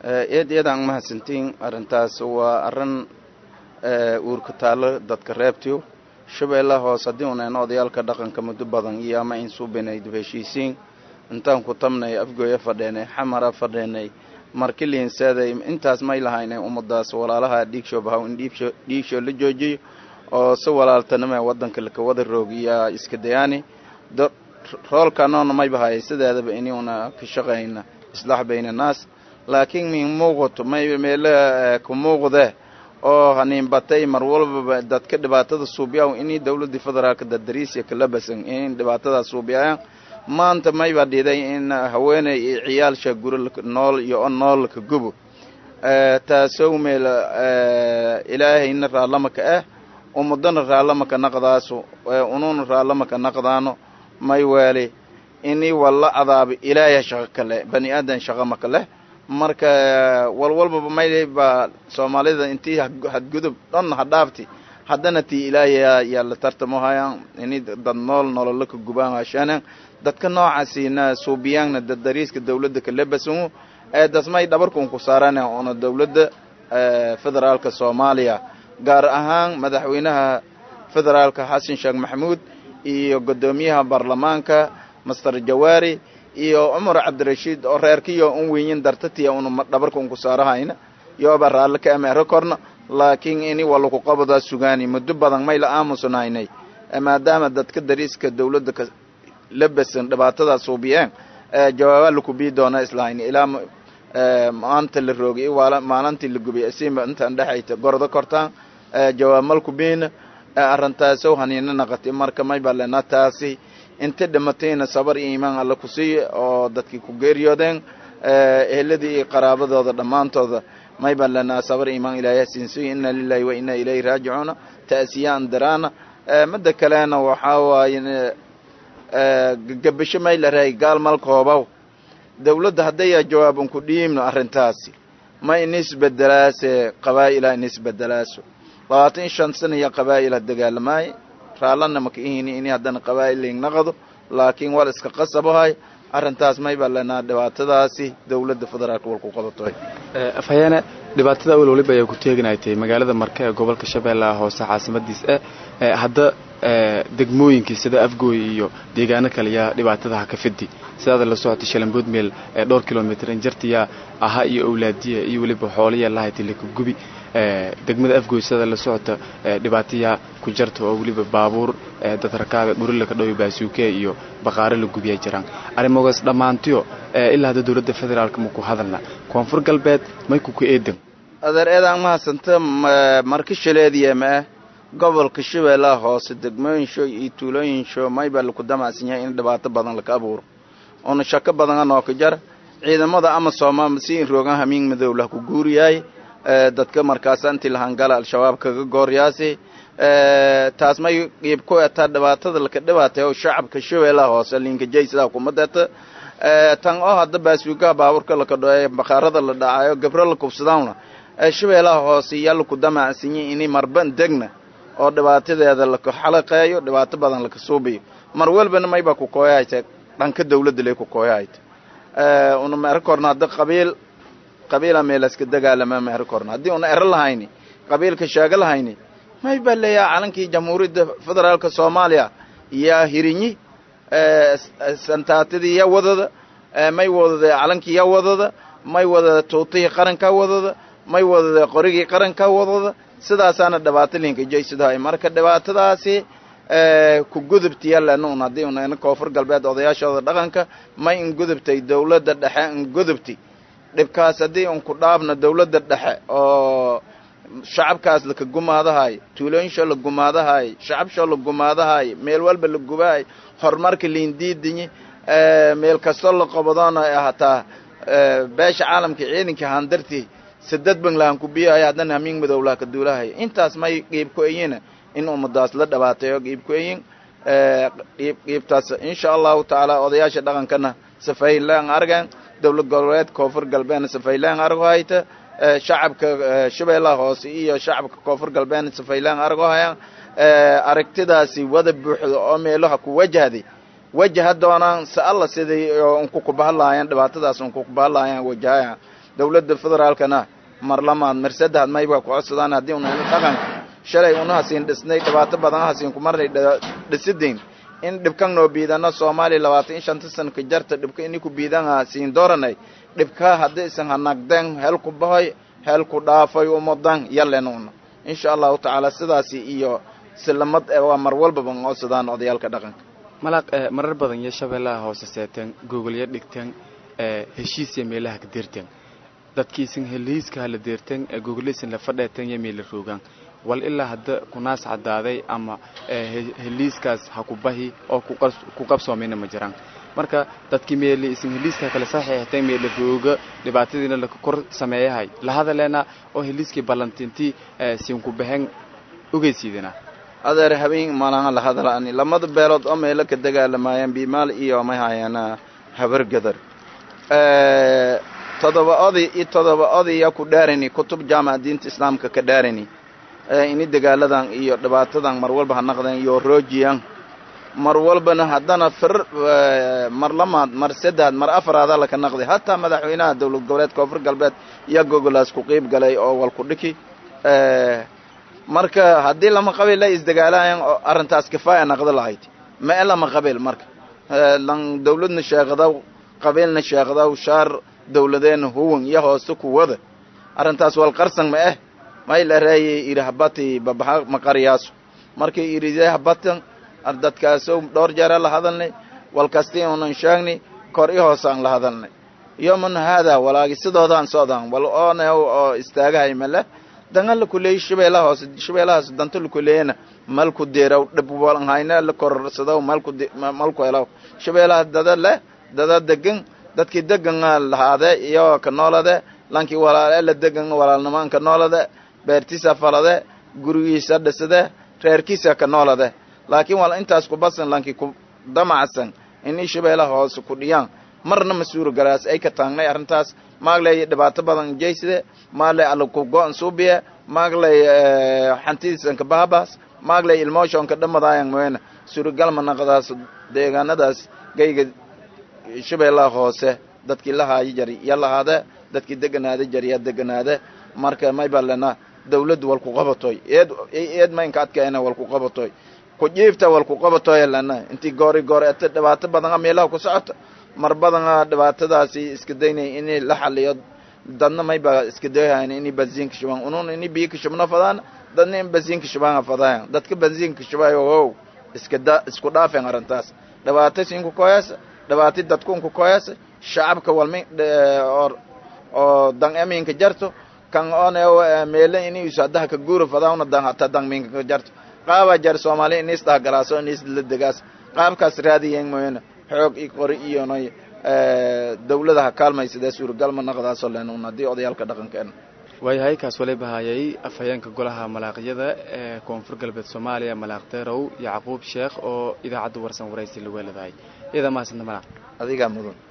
eed eedaan mahadsantiin arrintaas waa arrin uurka taallo dadka reebtiyo shabeellaha hoos haddii unayna odayaalka dhaqanka muddo badan iyo ama in suubinay dib heshiisiin intaan ku tabnay afgooya fadheenay xamara fadheenay markiliinseeday intaas may lahaynay ummadaas walaalaha dhiigsho bahaw in dhiigsho la joojiyo oo si walaaltanima waddanka laka wada roog iyo iska dayaani roolkanoona may bahayay sideedaba inuuna ka shaqayna islaax bayna naas laakiin min muuqato may meelo ku muuqde oo haniin batay mar walbaba dadka dhibaatada suubiyaw inii dawladii federaalka dadariisya kala basan in dhibaatadaa suubiyayaan maanta mayba dhiday in haweeney iyo ciyaalsha guri nool iyo o nool ka gubo taasow meel ilaahayna raallamaka ah ummadana raallamaka naqdaaso ununa raallamaka naqdaano may weeli inii walla cadaaba ilaahya shaqo kale bani aadan shaqo maka leh marka walwalbaba mayba soomaalida intii hadgudub dhan ha dhaafti haddana tii ilaahya yaa la tartamohayaan ini dad nool nololo ka gubaan hashaanan dadka noocaasina suubiyaanna dadariiska dawladda kalebasangu ee dasmay dhabarkun ku saarana una dawladda federaalka soomaaliya gaar ahaan madaxweynaha federaalka xasan sheekh maxamuud iyo guddoomiyaha baarlamaanka master jawaari iyo cumar cabdirashiid oo reerkiyo un weyin dartatiya una dhabarka unku saarahayna yooba raalli ka ameero korna laakiin ini walaku qabadaa sugaani muddo badan may la aamusnaynay maadaama dadka dariiska dawladda ka labasan dhibaatadaa suubiyeen jawaaba laku bii doona islahayn ilaa maanta la roogay maalintii la gubay asiima intaan dhexayta gordo kortaan jawaab malku biina arintaasow haniina naqatay marka may baa lena taasi inta dhimatayna sabar iyo iimaan alla ku siiya oo dadkii ku geeriyoodeen eheladii iyo qaraabadooda dhammaantooda may baan lenaa sabar iimaan ilaahay siinsiyo inna lilahi wa inna ilayhi raajicuuna ta'siyaan daraana midda kalena waxaa waaye gabasho may la rahay gaal malkoobaw dawladda haddaya jawaab unku dhiibno arrintaasi ma inisbedelaase qabaa'ila inisbedelaaso labaatan iyo shan sana iyo qabaa'ila dagaalamaaye raallana maka ihini ini haddana qabaa'ilin naqdo laakiin wal iska qasabahay arrintaas may baa lenaa dhibaatadaasi dawladda federaalka walku qabatoy afhayeene dhibaatada awel waliba ayaa ku teeganaytay magaalada marka ee gobolka shabeellaha hoose caasimadiis e hadda degmooyinkii sida afgooy iyo deegaano kale yaa dhibaatadaha ka fidi sidaada la socotay shalambood meel ee dhowr kilomitr injartiyaa aha iyo owlaadiya iyo weliba xooliya lahaytay laka gubi degmada afgooy sidada la socota dhibaatayaa ku jarta oo weliba baabuur dad rakaaga dhuri laka dhawi baasuuke iyo baqaaro la gubiya jiraan arrimogaas dhammaantiyo ilaa hadda dowladda federaalka maku hadalna koonfur galbeed may kuku eedan adeer eedaan mahadsanta marka shaleediya ma ah gobolka shabeellaha hoose degmooyinsho iyo tuulooyinsho may baa laku damacsan yahay in dhibaato badan laka abuuro oona shako badan anoo ka jara ciidamada ama sooma si roogan hamiin madow lah ku guuriyaay dadka markaas intii lahangala al-shabaab kaga gooryaasi taas may qiib ku etaa dhibaatada laka dhibaatay oo shacabka shabeellaha hoose linkajay sidaa kuma deeta tan oo hadda baasuugaha baabuurka laka dhoe bakhaarada la dhacayo gabro la kubsadaana shabeellaha hoose yaa laku damacsanyi ini marban degna oo dhibaatadeeda laka xalaqeeyo dhibaato badan laka suubiyo mar walbana mayba ku kooyahayta dhanka dawladda lay ku kooyahayta una meero korna hadda qabiil qabiila meelaska dagaalama meero korna haddii una ero lahayni qabiilka sheego lahayni may baa leeyaha calankii jamhuuriyadda federaalka soomaaliya yaa hirinyi santaatadii yaa wadada may wadada calankii yaa wadada may wadada tuutihii qarankaa wadada may wadada qorigii qarankaa wadada sidaasaana dhibaato linkajaysidahay marka dhibaatadaasi ku gudubtiya lenun haddii una koonfur galbeed odayaashooda dhaqanka may in gudubtay dawladda dhexe in gudubti dhibkaas haddii un ku dhaabna dawladda dhexe oo shacabkaas laka gumaadahay tuulooyinshoo la gumaadahay shacabshoo la gumaadahay meel walba la gubahay horumarka liindiidinyi meel kastoo la qabadoona hataa beesha caalamka ciidanka handarti sadad banglahan ku biyahay haddana hamiin madowlaha ka duulahay intaas may qiib ku eyina in ummadaas la dhabaatayo qiib ku eyin qiib qiibtaas insha allahu tacaala odayaasha dhaqankana safaylaan argan dowlad goboleed koonfur galbeedna safaylaan argo hayta shacabka shabeellaha hoose iyo shacabka koonfur galbeedna safaylaan argo hayaan aragtidaasi wada buuxda oo meelaha ku wajahday wajaha doonaan se alla siday unku kubahalaayaan dhibaatadaas unku kubahalaayaan wajahayaan dowladda federaalkana mar lamaad mar saddexaad mayba ku codsadaan haddii una dhaqanka shalay una hasiin dhisnay dhibaato badan hasiin ku marnay dhisidayn in dhibkan noo biidano soomaaliya labaatan iyo shanta sana ka jarta dhibka ini ku biidan hasiin dooranay dhibka haddii isan hanagden hel ku bahoy hel ku dhaafay umadan yalenuna insha allahu tacaala sidaasi iyo silamad waa mar walbaba codsadaan odayaalka dhaqanka malaq marar badan iyo shabeellaha hoose seeteen gogolyo dhigteen heshiisya meelaha ka deerteen dadkiisin heliiska hala deerteen gogoliisin la fadheeteen iyo meela roogaan wal ilaa hadda kunaas caddaaday ama heliiskaas ha ku bahi oo ku qabsoomina ma jiraan marka dadkii meeli isin heliiska kale saxiixteen meela rooga dhibaatadiina la kor sameeyahay la hadaleena oo heliiskii ballantintii siinku baxeen ogeysiidina adeer habeen malaha la hadlaani lamada beelood oo meelo ka dagaalamayaan bimaal iyo may hayaana habargadar todoba oday iyo todoba odaya ku dhaarani kutub jaamaca diinta islaamka ka dhaarani ini dagaaladan iyo dhibaatadan mar walba ha naqdeen iyo roojiyan mar walbana haddana fir mar lamaad mar saddeaad mar afaraada laka naqday hataa madaxweynaha dowlad goboleed koonfur galbeed iyo gogolaas ku qiib galay oo walku dhiki marka haddii lama qabiil la isdagaalayan oo arrintaas kifaaya naqdo lahayd ma e lama qabiil marka lan dawladna sheeqadaw qabiilna sheeqadaw shaar dawladeena huwan iyo hoose kuwada arrintaas wal qarsan ma eh may la reeyay iri habati babaxa maqariyaaso markay iride habatan dadkaaso dhowr jeera la hadalnay walkasti unan sheegnay kor i hoose aan la hadalnay yoman haada walaagi sidoodaan socdaan wal oone oo istaagahay male dangan lakuleeyay shabeellaha hoose shabeellahaas danta lakuleeyana malku deeraw dhib walhayna la kororsadaw malku malku helaw shabeellaha dada leh dada degan dadkii degan lahaade iyo ka noolade lankii walaale la degan walaalnimaan ka noolade beertiisa falade gurigiisa dhisade reerkiisa ka noolade laakiin wal intaas ku basan lankii ku damacsan inay shabeellaha hoose ku dhiyaan marna ma suuro galaas ay ka taagnay arrintaas maagley dhibaato badan jeyside maagley alaku go-an suubiye maagley xantidiisanka bahabaas maagley ilmooshoonka dhamadaayan moyna suuragal ma naqdaas deegaanadaas gayga shabeellaha hoose dadkii lahaayo jari ya lahaade dadkii deganaade jari ya deganaade marka may balena dawladdu walku qabatoy eed eed maynka adkeena walku qabatoy ku jiifta walku qabatoy lana intii goori goor ete dhibaato badan meelaha ku socota mar badana dhibaatadaasi iska daynay inay la xaliyo dadna mayba iska dayhayn inay bensiinka shubaan unun inay biyo ka shubna fadaan dadna in bensiinka shubaan fadaayan dadka bensiinka shubayo wow iska da isku dhaafeen arrintaas dhibaato sinku koyasa dhibaato dadkunku koyasa shacabka walmi or oo dan eminka jarto kan one meele inay usadaha ka guura fadaana dan hata dan minka ka jarto qaaba jar soomaali inis dhagalaaso inis la degaas qaabkaas raadiyen moyana xoog i qori iyo nay dawladaha kaalmaysadee suuragal ma naqdaasoo leenun haddii odayaalka dhaqankeena waayahay kaas wali bahayay afhayeenka golaha malaaqyada ee koonfur galbeed soomaaliya malaaq deerow yacquub sheekh oo idaacadda warsan waraysi lagu heladahay iyada mahadsanta malaaq adigaa mudan